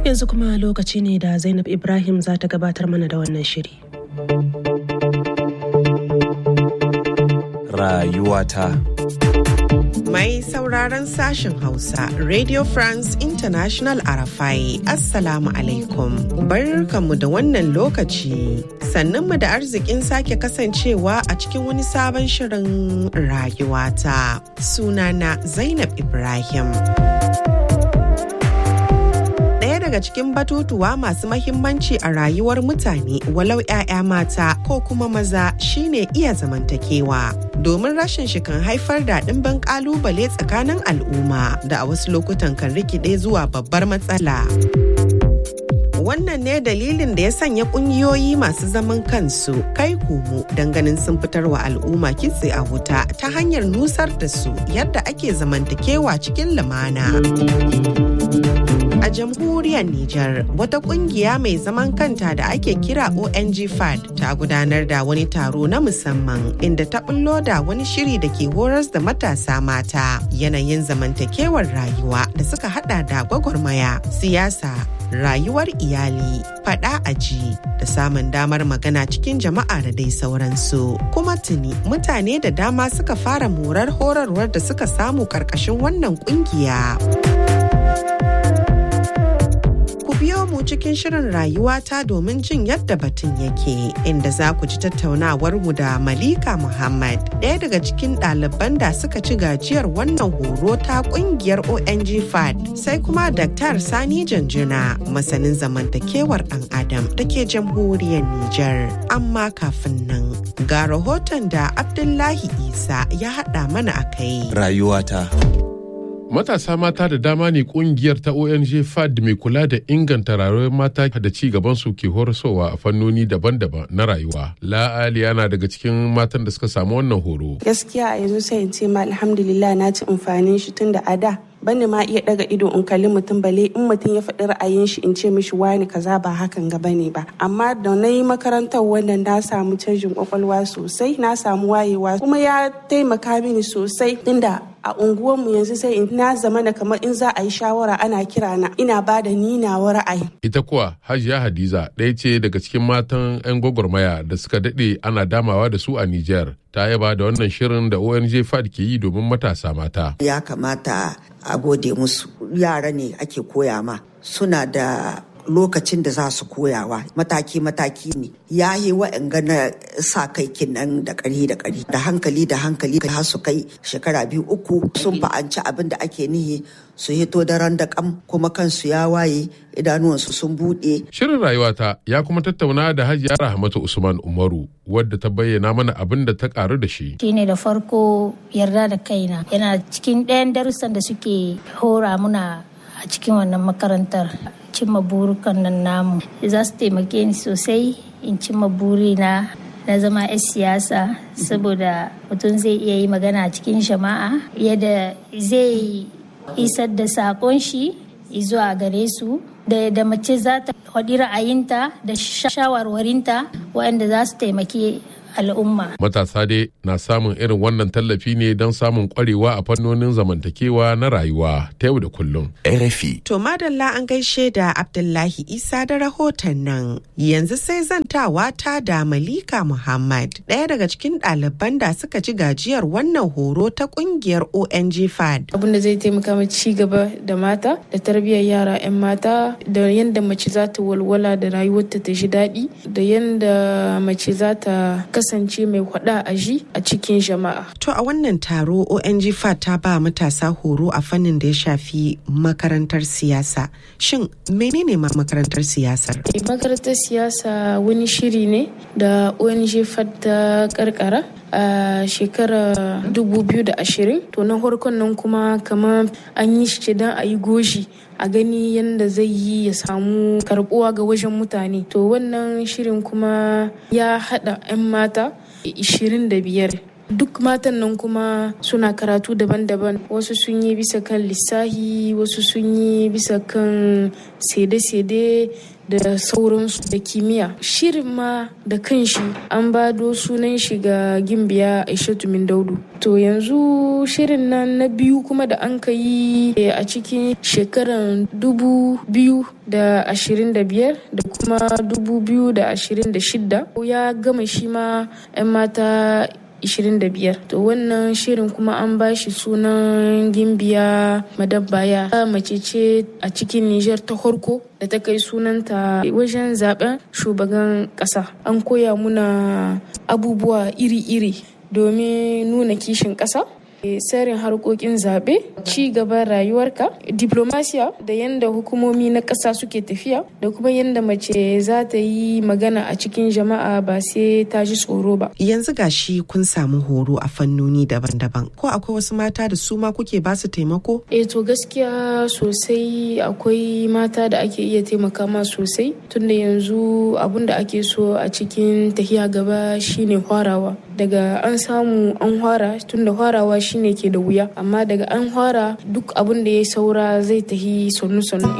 Yanzu kuma lokaci ne da Zainab Ibrahim za ta gabatar mana da wannan shiri. Rayuwata. Mai sauraron sashen Hausa, Radio France International Arafai, Assalamu alaikum. Barkanmu da wannan lokaci. Sannunmu da arzikin sake kasancewa a cikin wani sabon shirin rayuwata. Sunana Zainab Ibrahim. daga cikin batutuwa masu mahimmanci a rayuwar mutane walau 'ya'ya mata ko kuma maza shine iya zamantakewa domin rashin shi kan haifar da ɗimbin ƙalubale tsakanin al'umma da a wasu lokutan kan rikide zuwa babbar matsala. wannan ne dalilin da ya sanya kungiyoyi masu zaman kansu kai komo ganin sun fitar wa al'umma kitse a wuta ta hanyar nusar da su yadda ake zamantakewa cikin lumana. A jamhuriyar Nijar, wata kungiya mai zaman kanta da ake kira ONG FAD ta gudanar da wani taro na musamman inda ta bullo da wani shiri da ke horas da matasa mata yanayin zamantakewar rayuwa da suka hada da gwagwarmaya, siyasa, rayuwar iyali, fada aji da samun damar magana cikin jama'a da dai sauransu. Kuma tuni mutane da dama suka fara morar horarwar da suka samu karkashin wannan kungiya. biyo mu cikin shirin rayuwata domin jin yadda batun yake inda za ku ji tattaunawar mu da Malika Muhammad ɗaya daga cikin ɗaliban da suka ci gajiyar wannan horo ta ƙungiyar ONG FAD sai kuma Dr. Sani Janjuna masanin zamantakewar ɗan Adam da ke jamhuriyar Nijar. Amma kafin nan ga rahoton da Abdullahi Isa ya haɗa mana a kai. Rayuwata. Matasa mata da dama ne kungiyar ta ONG FAD mai kula da inganta rayuwar mata da ci gaban su ke horaswa a fannoni daban-daban na rayuwa. La'ali yana daga cikin matan da suka samu wannan horo. Gaskiya a yanzu sai in ce ma alhamdulillah na ci amfanin shi tun da a da bani ma iya daga ido in kalli mutum bale in mutum ya faɗi ra'ayin shi in ce mishi wani kaza ba hakan ga bane ba amma da na yi makarantar wannan na samu canjin kwakwalwa sosai na samu wayewa kuma ya taimaka mini sosai tunda a unguwarmu yanzu sai in na zama na kamar in za a yi shawara ana kira na ina ba da ni nawa ra'ayi. Ita kuwa Hajiya Hadiza ɗaya ce daga cikin matan 'yan gwagwarmaya da suka daɗe ana damawa da su a Nijar. Ta yaba da wannan shirin da ONG FAD ke yi domin matasa mata. Ya kamata a gode musu yara ne ake koya ma suna da lokacin da za su koyawa mataki-mataki ne ya yi wa'anga na sa kai kinan da ƙari da ƙari da hankali da hankali har su kai shekara biyu uku sun fa'anci abin da ake nihi su hito daren da kam kuma kansu ya waye idanuwansu sun buɗe. Shirin rayuwata ya kuma tattauna da Hajiya Rahmatu Usman Umaru wadda ta bayyana mana abin da ta karu da shi. Shine da farko yarda da kaina yana cikin ɗayan darussan da suke hora muna a cikin wannan makarantar cimma burukan nan namu za su taimake ni sosai in cimma burina na zama 'yan siyasa saboda mutum zai iya yi magana cikin jama'a yadda zai isar da sakon shi zuwa gare su da da mace za ta faɗi ra'ayinta da shawarwarinta waɗanda za su taimaki al'umma. Matasa dai na samun irin wannan tallafi ne don samun kwarewa a fannonin zamantakewa na rayuwa ta yau da kullum. RFI. To madalla an gaishe da Abdullahi Isa da rahoton nan. Yanzu sai zantawa ta da Malika Muhammad, ɗaya daga cikin ɗaliban da suka ci gajiyar wannan horo ta ƙungiyar ONG FAD. Abin da zai taimaka mu ci gaba da mata da tarbiyyar yara 'yan mata da yadda mace za ta walwala da rayuwarta ta ji daɗi da yadda mace za ta kasance mai hwada a ji a cikin jama'a. To a wannan taro ONG FAT ta ba matasa horo a fannin da ya shafi makarantar siyasa. Shin menene ma makarantar siyasar? Makarantar siyasa wani shiri ne da ONG FAT ta karkara a shekarar 2020 to na farkon nan kuma kamar an yi shi don a yi goshi a gani yadda zai yi ya samu karbuwa ga wajen mutane to wannan shirin kuma ya hada 'yan mata 25 duk matan nan kuma suna karatu daban-daban wasu sun yi bisa kan lissahi wasu sun yi bisa kan sede-sede da sauransu da kimiyya shirin ma da kanshi an bado sunan shi ga gimbiya aishatu min daudu to yanzu shirin nan na biyu kuma da an ka yi a cikin shekaran dubu biyu da ashirin da biyar da kuma dubu biyu da ashirin da shidda ya gama shi ma 'yan mata 25 to wannan shirin kuma an ba shi sunan gimbiya madabbaya mace ce a cikin niger ta horko da ta kai sunanta wajen zaben shugaban kasa an koya muna abubuwa iri-iri domin nuna kishin kasa tsarin harkokin zaɓe ci gaban rayuwarka diplomasiya da yadda hukumomi na ƙasa suke tafiya da kuma yadda mace za ta yi magana a cikin jama'a ba sai ta ji tsoro ba yanzu gashi kun samu horo a fannoni daban-daban ko akwai wasu mata da su ma kuke ba su taimako eh to gaskiya sosai akwai mata da ake iya taimaka ma sosai tunda yanzu abun da ake so a cikin tahiya gaba shine hwarawa daga an samu an hwara tunda hwarawa shine ke da wuya amma daga an fara duk abin da ya saura zai tahi sannu-sannu.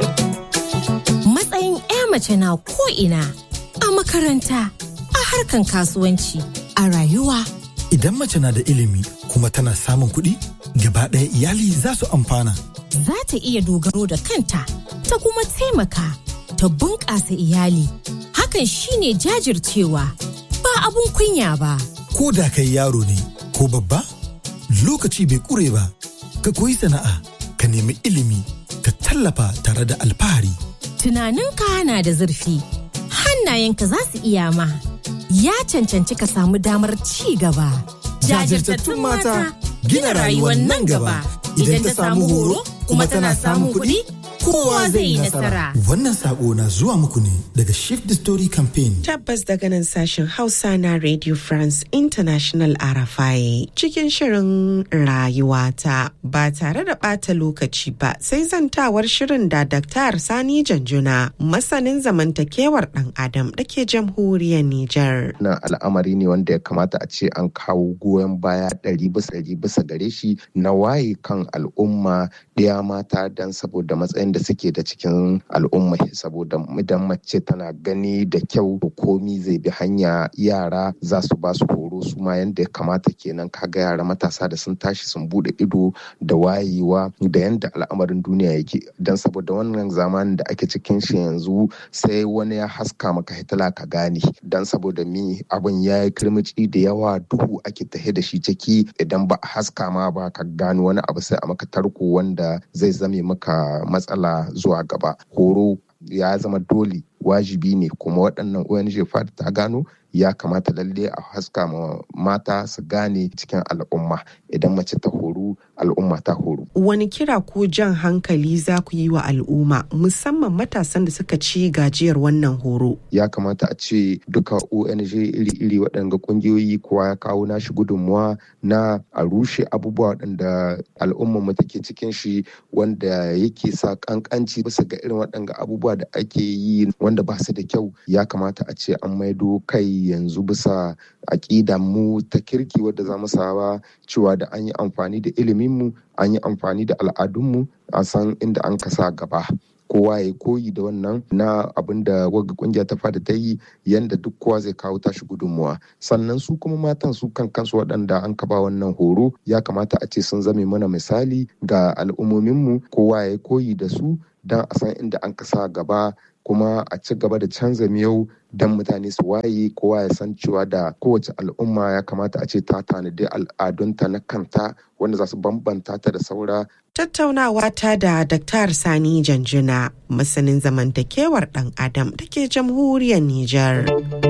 Matsayin 'ya mace na ko'ina a makaranta, a harkan kasuwanci, a rayuwa. Idan mace na da ilimi kuma tana samun kuɗi, gaba ɗaya iyali za su amfana. Za ta iya dogaro da kanta, ta kuma taimaka, ta bunƙasa iyali. Hakan shine jajircewa, ba abun kunya ba. Ko da kai yaro ne, ko babba? lokaci bai kure ba ka koyi sana'a ka nemi ilimi ka tallafa tare da alfahari tunaninka na da zurfi hannayenka za su iya ma ya cancanci ka samu damar ci gaba jajirtattun mata gina rayuwar nan gaba idan ta samu horo kuma tana samun kuɗi kowa zai yi nasara. Wannan sako na zuwa muku ne daga Shift the Story Campaign. Tabbas daga nan sashen Hausa na Radio France International RFI cikin shirin rayuwata ba tare da ɓata lokaci ba sai zantawar shirin da Dr. Sani Janjuna masanin zamantakewar ɗan Adam da ke jamhuriyar Nijar. Na al'amari ne wanda ya kamata a ce an kawo goyon baya ɗari bisa ɗari bisa gare shi na waye kan al'umma ɗaya mata don saboda matsayin da suke da cikin al'umma saboda idan mace tana gani da kyau komi zai bi hanya yara za su ba su horo su ma yadda ya kamata kenan kaga yara matasa da sun tashi sun bude ido da wayewa da yadda al'amarin duniya yake don saboda wannan zamanin da ake cikin shi yanzu sai wani ya haska maka hitila ka gane don saboda mi abin ya yi kirmici da yawa duhu ake tahe da shi ciki idan ba a haska ma ba ka gano wani abu sai a maka tarko wanda zai zame maka matsala matsala zuwa gaba horo ya zama dole wajibi ne kuma waɗannan ONG fada ta gano ya kamata lalle a haska ma mata su gane cikin al'umma idan mace ta horu al'umma ta horu. Wani kira ko jan hankali za ku yi wa al'umma musamman matasan da suka ci gajiyar wannan horo? Ya kamata a ce duka ONG iri-iri waɗanda ƙungiyoyi kowa ya kawo nashi gudunmuwa na a rushe abubuwa waɗanda al'ummar mu take cikin shi wanda yake sa ƙanƙanci bisa ga irin waɗanda abubuwa da ake yi wanda ba su da kyau ya kamata a ce an maido kai yanzu bisa aƙida mu ta kirki wadda za mu saba cewa da an yi amfani da iliminmu an yi amfani da al'adunmu a san inda an kasa gaba kowa ya koyi da wannan na abin da wagga kungiya ta fada ta yi yanda duk kowa zai kawo tashi gudunmuwa sannan su kuma matan su kan kansu waɗanda an kaba wannan horo ya kamata a ce sun zame mana misali ga al'ummominmu kowa ya koyi da su don a san inda an kasa gaba kuma a ci gaba da canza miyau don mutane su waye kowa ya san cewa da kowace al'umma ya kamata a ce ta tanadi al'adunta na kanta wanda za su bambanta ta da saura. Tattaunawa ta da Dr. Sani Janjuna masanin zamantakewar ɗan Adam da ke jamhuriyar Nijar.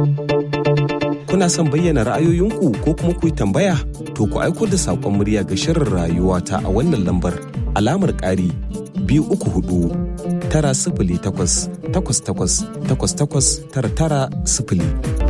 Kuna son bayyana ra'ayoyinku ko kuma ku yi tambaya? To ku aiko da saƙon murya ga shirin rayuwa ta a wannan lambar alamar ƙari biyu uku hudu tara sifili takwas takwas takwas takwas takwas tara tara sifili.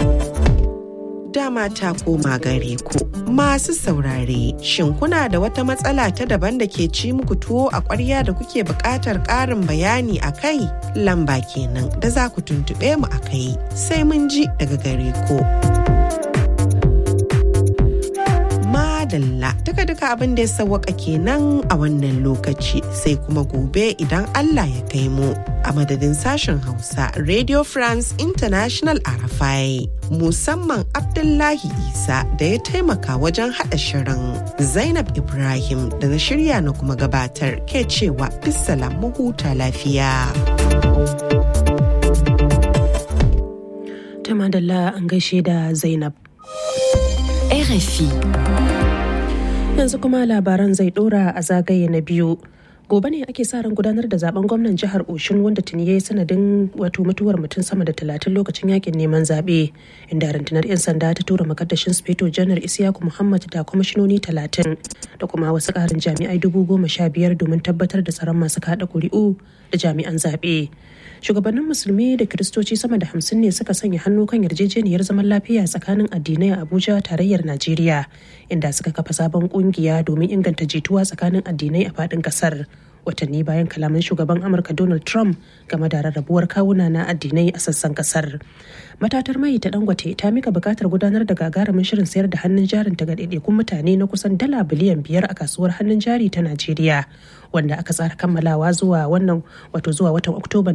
Dama ta koma gare ku masu saurare shin kuna da wata matsala ta daban da ke ci muku tuwo a ƙwarya da kuke buƙatar ƙarin bayani a kai lamba kenan da za ku tuntuɓe mu a kai sai mun ji daga gare ku. madalla duka duka abin da ya sawwaka kenan a wannan lokaci sai kuma gobe idan Allah ya kai mu a madadin sashen Hausa Radio France International Arafai musamman Abdullahi Isa da ya taimaka wajen haɗa shirin Zainab Ibrahim da na shirya na kuma gabatar ke cewa bisalam huta lafiya. Ta madalla an gaishe da Zainab. RFI. Yanzu kuma labaran zai dora a zagaye na biyu. Gobe ne ake sa ran gudanar da zaben gwamnan jihar Oshun wanda tuni ya yi sanadin wato mutuwar mutum sama da talatin lokacin yakin neman zaɓe. Inda rundunar 'yan sanda ta tura makaddashin Sufeto Janar Isiyaku Muhammad da kwamishinoni talatin da kuma wasu ƙarin jami'ai dubu goma sha biyar domin tabbatar da tsaron masu kaɗa ƙuri'u da jami'an zaɓe. shugabannin musulmi da kiristoci sama da hamsin ne suka sanya hannu kan yarjejeniyar zaman lafiya tsakanin addinai a abuja tarayyar najeriya inda suka kafa sabon kungiya domin inganta jituwa tsakanin addinai a faɗin ƙasar watanni bayan kalaman shugaban amurka donald trump game da rarrabuwar kawuna na addinai a sassan kasar matatar mai ta dangote ta mika bukatar gudanar da gagarumin shirin sayar da hannun jarin ta ga ɗaiɗaikun mutane na kusan dala biliyan biyar a kasuwar hannun jari ta najeriya wanda aka tsara kammalawa zuwa wannan wato zuwa watan oktoban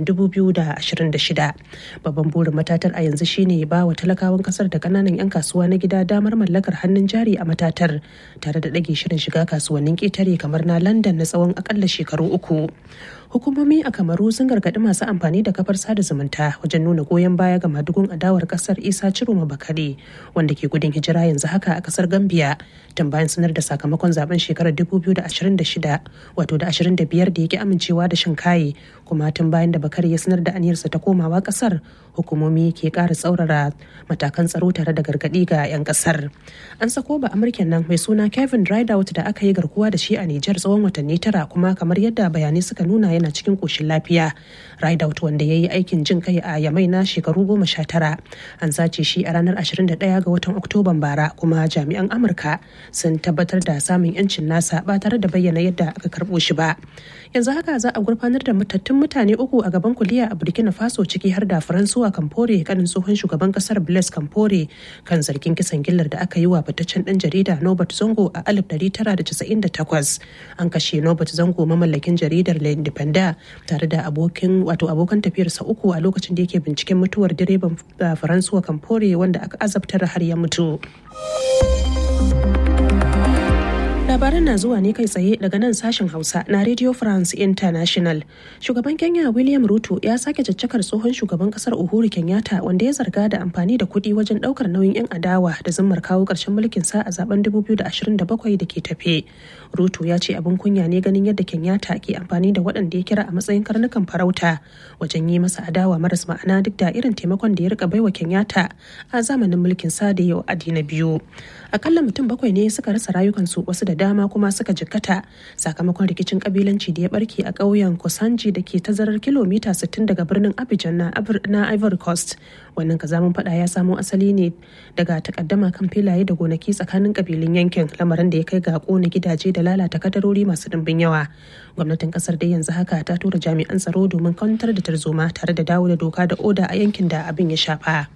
2026 babban burin matatar a yanzu shine ba wa talakawan kasar da kananan 'yan kasuwa na gida damar mallakar hannun jari a matatar tare da ɗage shirin shiga kasuwannin ƙetare kamar na london na tsawon akalla shekaru uku hukumomi a kamaru sun gargaɗi masu amfani da kafar sada zumunta wajen nuna goyon baya ga madugun adawar kasar isa ciroma bakare wanda ke gudun hijira yanzu haka a kasar gambia tun bayan sanar da sakamakon zaben shekarar 2026 wato da 25 da yake amincewa da shinkaye kuma tun bayan da bakare ya sanar da aniyarsa ta komawa kasar hukumomi ke ƙara tsaurara matakan tsaro tare da gargaɗi ga 'yan kasar an sako ba amurken nan mai suna kevin rideout da aka yi garkuwa da shi a nijar tsawon watanni tara kuma kamar yadda bayanai suka nuna yana cikin koshin lafiya rideout wanda ya yi aikin jin kai a yamai na shekaru goma sha tara an sace shi a ranar 21 ga watan oktoban bara kuma jami'an amurka sun tabbatar da samun yancin nasa ba tare da bayyana yadda aka karbo shi ba yanzu haka za a gurfanar da matattun mutane uku a gaban kuliya a burkina faso ciki har da faransuwa kamfore kanin tsohon shugaban kasar blaise kamfore kan zargin kisan gillar da aka yi wa fitaccen dan jarida nobert zongo a 1998 an kashe nobert zango mamallakin jaridar le independent tare da abokin wato abokan tafiyarsa uku a lokacin da yake binciken mutuwar direban faransuwa kamfore wanda aka azabtar har ya mutu labaran na zuwa ne kai tsaye daga nan sashen hausa na radio france international shugaban kenya william ruto ya sake caccakar tsohon shugaban kasar uhuru kenyatta wanda ya zarga da amfani da kuɗi wajen ɗaukar nauyin 'yan adawa da zimmar kawo ƙarshen mulkin sa a zaben 2027 da ke tafe ruto ya ce abin kunya ne ganin yadda kenyatta ke amfani da waɗanda ya kira a matsayin karnukan farauta wajen yi masa adawa maras ma'ana duk da irin taimakon da ya rika baiwa kenyatta a zamanin mulkin sa da yau adi na biyu akalla mutum bakwai ne suka rasa rayukansu wasu da dama kuma suka jikkata sakamakon rikicin kabilanci da ya barke a ƙauyen kosanji da ke tazarar kilomita 60 daga birnin abidjan na ivory coast wannan kazamin fada ya samo asali ne daga takaddama kan filaye da gonaki tsakanin kabilun yankin lamarin da ya kai ga kona gidaje da lalata kadarori masu dimbin yawa gwamnatin kasar dai yanzu haka ta tura jami'an tsaro domin kwantar da tarzoma tare da dawo da doka da oda a yankin da abin ya shafa.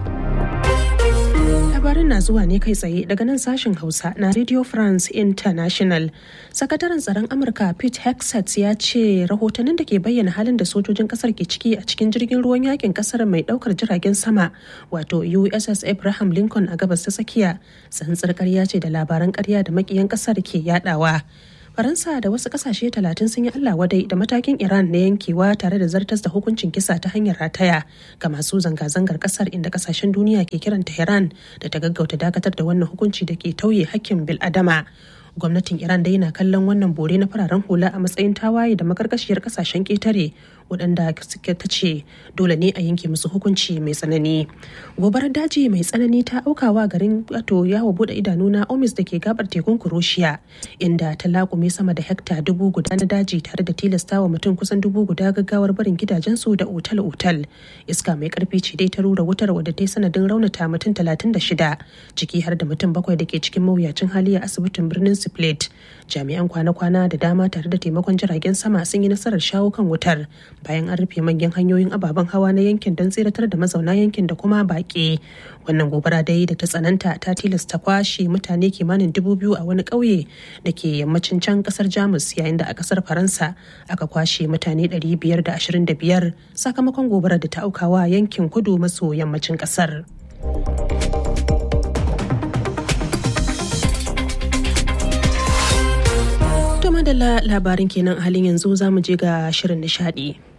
labarin na zuwa ne kai tsaye daga nan sashen hausa na radio france international sakataren tsaron amurka pete hexet ya ce rahotannin da ke bayyana halin da sojojin kasar ke ciki a cikin jirgin ruwan yakin kasar mai daukar jiragen sama wato uss abraham lincoln a gabas ta tsakiya tsantsar karya ce da labaran karya da makiyan kasar ke yadawa faransa da wasu kasashe talatin sun yi allah wadai da matakin iran na yankewa tare da zartas da hukuncin kisa ta hanyar rataya ga masu zanga-zangar kasar inda kasashen duniya ke kiran tehran da ta gaggauta dakatar da wannan hukunci da ke tauye hakkin bil'adama gwamnatin iran dai na kallon wannan bore na fararen hula a matsayin tawaye da makarkashiyar kasashen ketare waɗanda suke ta ce dole ne a yanke musu hukunci mai tsanani gobarar daji mai tsanani ta aukawa garin wato yawo bude idanu na omis da ke gabar tekun kuroshiya inda ta lakume sama da hekta dubu guda na daji tare da tilastawa mutum kusan dubu guda gaggawar barin gidajensu da otal-otal iska mai karfi ce dai ta rura wutar wadda ta yi sanadin raunata mutum talatin da shida ciki har da mutum bakwai da ke cikin mawuyacin hali a asibitin birnin split jami'an kwana-kwana da dama tare da taimakon jiragen sama sun yi nasarar shawo kan wutar bayan an rufe manyan hanyoyin ababen hawa na yankin don tseratar da mazauna yankin da kuma baƙi wannan gobara dai da ta tsananta ta tilasta kwashe mutane kimanin dubu biyu a wani ƙauye da ke yammacin can ƙasar jamus yayin da a ƙasar faransa aka kwashe mutane 525 sakamakon gobarar da ta aukawa yankin kudu maso yammacin ƙasar. To madalla labarin kenan a halin yanzu za mu je ga shirin nishadi.